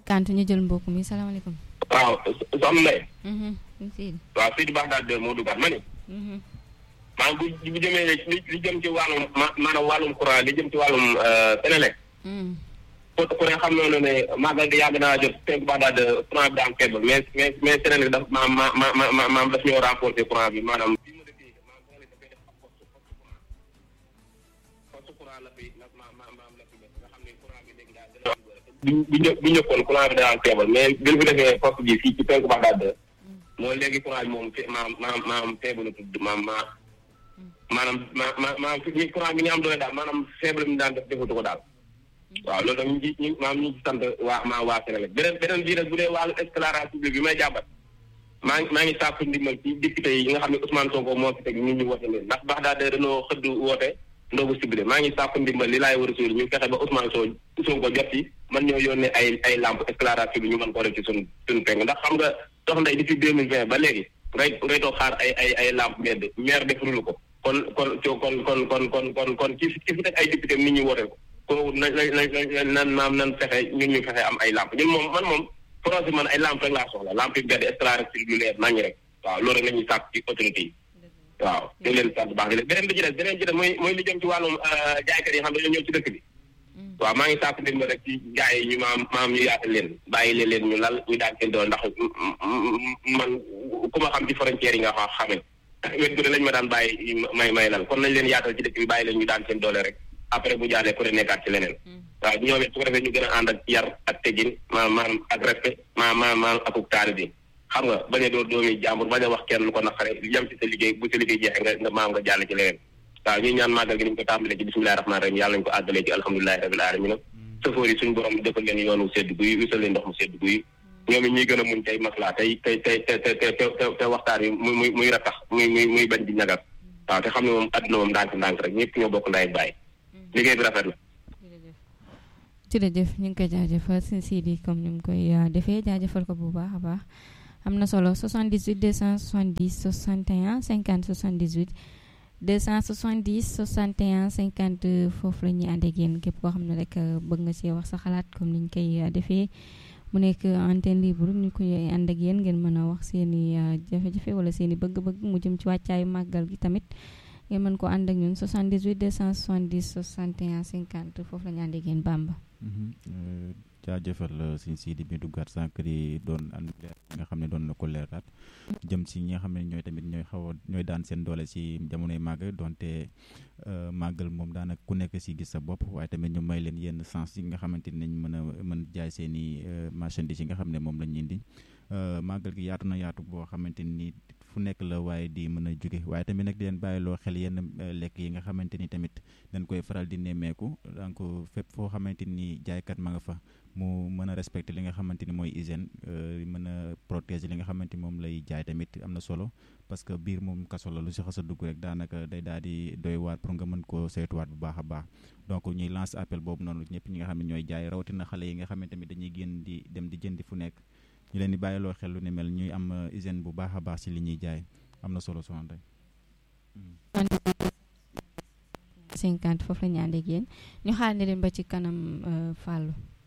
50 ñu jël mbokk mi salaamaaleykum. waaw soxna Ndeye. Sidi. waaw Sidi Baxdaad de moo duggaat ma ni. maa bu bu jëmee li li jëm ci wàllum ma maanaam wàllum courant li jëm ci wàllum Sénélec. ku ku ne xam na ne màggal gi yàgg naa jot Sidi Baxdaad de courant bi daa am faible mais mais mais Sénélec daf ma ma ma ma maam daf ñoo renforcer courant bi maanaam. bu bu bu ñëppoon courant bi daan teebal mais bi ñu fi defee poste bi fii ci penku Baxdaad de mooy léegi courant bi moom maam maam maam faible tudd maam ma maanaam ma ma maam fi courant bi ñu am doole daal maanaam faible mi daan def defatu ko daal waaw loolu tam ñu ngi ñu maam ñu ngi sant waa maa waa Sénégal beneen beneen bii nag bu dee wàllu éclairage public bi may jàmbat maa ngi maa ngi sàkku ndimbal ci député yi nga xam ne Ousmane Sonko moo fi teg ñu ñu woote leen ndax Baxdaad de dañoo xëdd woote ndogu sibile maa ngi sàkku ndimbal li laay war a suur ñu fexe ba Ousmane Sonko jot ci man ñoo yónnee ay ay lampe éclairage bi ñu mën ko def ci suñ suñu peng ndax xam nga sox nday depuis deux mille vingt ba léegi ngay ngay toog xaar ay ay ay lampe mbedd maire defulu ko kon kon kon kon kon kon kon kon ci ci fi teg ay député nit ñi woote ko ko na na nan maam nan fexe ñun ñu fexe am ay lampe ñun moom man moom projet man ay lampe rek laa soxla lampe yi mbedd éclairage lu leer nañu rek waaw loolu rek la ñuy sàkk ci autorité yi waaw ñu leen sant baax di leen beneen bi ci des beneen ci des mooy mooy li jëm ci wàllum jaaykat yi xam dañoo ñëw ci dëkk bi waaw maa ngi sàkk ndimbal rek ci gars yi ñu maam maam ñu yaatal leen bàyyi leen leen ñu lal ñu daan seen doon ndax man ku ma xam ci frontière yi nga xam xamee wet gu ne lañ ma daan bàyyi may may lal kon nañ leen yaatal ci dëkk bi bàyyi leen ñu daan seen doole rek après bu jàllee ku ne nekkaat ci leneen waaw ñoom it su ko defee ñu gën a ànd ak yar ak teggin maam maam ak respect maam maam maam akuk taali bi xam nga bañ a doon doomi jàmbur bañ a wax kenn lu ko naqare yem ci sa liggéey bu sa liggéey jeexee nga nga maam nga jàll ci leneen waaw ñuy ñaan màggal gi niñ ko tàmbalee ci bismillahi rahmaani rahim yàlla nañu ko àggalee ci alhamdulilahi rabil alamin sëfoor yi suñu borom defal leen yoonu sedd guy wisal leen ndox mu sedd guy ñoom it ñuy gën a muñ tey maslaa tey tey tey te te te te waxtaan yi muy muy muy ratax muy muy muy bañ di ñagal waaw te xam ne moom àdduna moom ndànk ndànk rek ñëpp ñoo bokk ndaay bàyyi liggéey bi rafet la jërëjëf ñu ngi koy jaajëfal sëñ Sidi comme ni mu koy defee jaajëfal ko bu baax a baax am na solo 78 270 61 50 78 270 61 50 foofu la ñuy ànd ak yéen képp koo xam ne rek bëgg nga see wax sa xalaat comme ni ñu koy defee mu nekk antenne libre ñu koy ànd ak yéen ngeen mën a wax seen i jafe-jafe wala seen i bëgg-bëgg mu jëm ci wàccaayu màggal gi tamit ngeen mën ko ànd ak ñun 78 270 61 50 foofu la ñu ànd ak yéen Bamba. jaajëfal sëñ Sidi bi duggaat sànq di doon ànd nga xam ne doon na ko leeraat jëm si ñi nga xam ne ñooy tamit ñooy xaw a ñooy daan seen doole si jamonoy màgg donte màggal moom daanaka ku nekk si gis sa bopp waaye tamit ñu may leen yenn sens yi nga xamante ni nañ mën a mën jaay seen i marchandises yi nga xam ne moom lañ indi màggal gi yaatu na yaatu boo xamante ni fu nekk la waaye di mën a jóge waaye tamit nag di leen bàyyiloo xel yenn lekk yi nga xamante ni tamit dañ koy faral di nemmeeku donc fépp foo xamante ni jaaykat ma nga fa mu mën a respecter li nga xamante ni mooy hygiène mën a protéger li nga xamante ni moom lay jaay tamit am na solo parce que biir moom kaso la lu si xas a dugg rek daanaka day daal di doy waat pour nga mën koo saytuwaat bu baax a baax donc ñuy lance appel boobu noonu ñëpp ñi nga xam ne ñooy jaay rawatina xale yi nga xam ne tamit dañuy génn di dem di jëndi fu nekk ñu leen di bàyyiloo xel lu ni mel ñuy am hygiène bu baax a baax si li ñuy jaay am na solo soxna Ndeye 50 foofu la ñu ànd ak yéen ñu xaar ne leen ba ci kanam Fallou